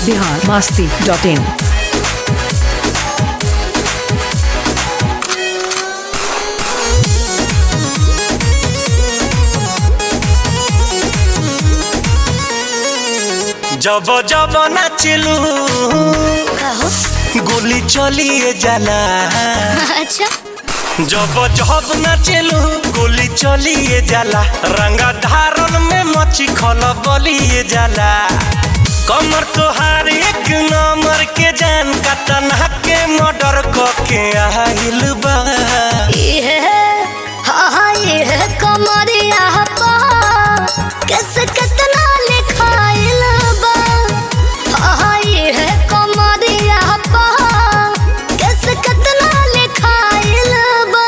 Bihar Masti dot in जब जब नाचलू कहो गोली चलिए जाला अच्छा जब जब नाचलू गोली चलिए जाला रंगा धारन में मची खल बलिए जाला कमर तोहार एक नंबर के जान का तना के मर्डर के आइल बा ये हाँ हाँ ये कमरिया पा कैसे कितना लिखाइल बा हाँ हाँ ये कमरिया पा कैसे कितना लिखाइल बा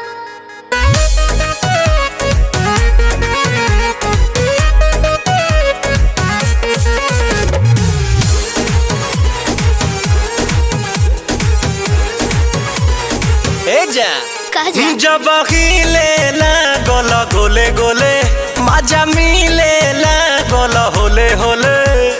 ए जा कह जा जब हिले गोल गोले गोले मजा मिले गोल होले होले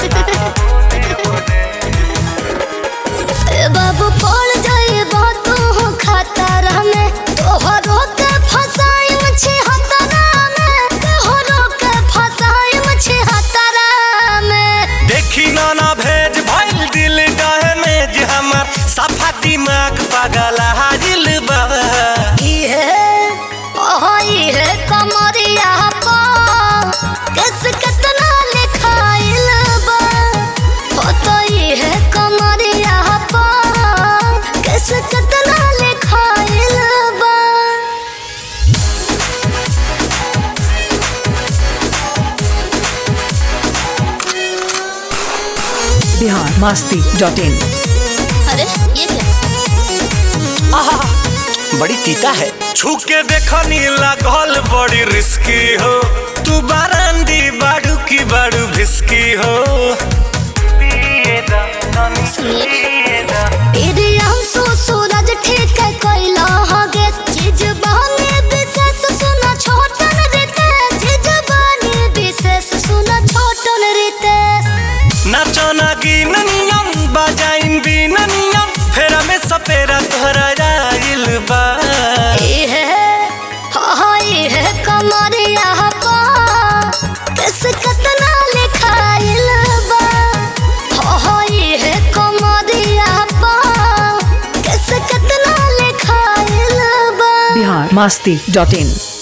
ए बाबू पड़ जाए तू खतरा में तोहरो के फसाई मछी हतरा में तोहरो के फसाई मछी हतरा में देखी ना ना भेज भइल दिल डहमेज हमर सफा दिमाग पागल हाजिल बा ये ओह ये कमरिया पा किस कितना लिखाइल बा हो तो ये कमरिया पा किस कितना लिखाइल बा बिहार मस्ती डॉट इन अरे ये क्या आहा, बड़ी तीता है छू के देखनी लागल बड़ी रिस्की हो तू बारांदी बाड़ू की बाड़ू भिस्की हो इरे हमसो सूरज ठीक कैला हगे चीज बहने विशेष सुना छोटन रीते चीज बहने विशेष सुना छोटन रीते नाचो ना गिननियम बजाइन बिननियम फेरा में सपेरा तोहरा जाइल बा ये हाँ ये कमरिया पा किस कितना लिखाइल बा हाँ ये कमरिया पा किस कितना लिखाइल बा बिहार मस्ती डॉट इन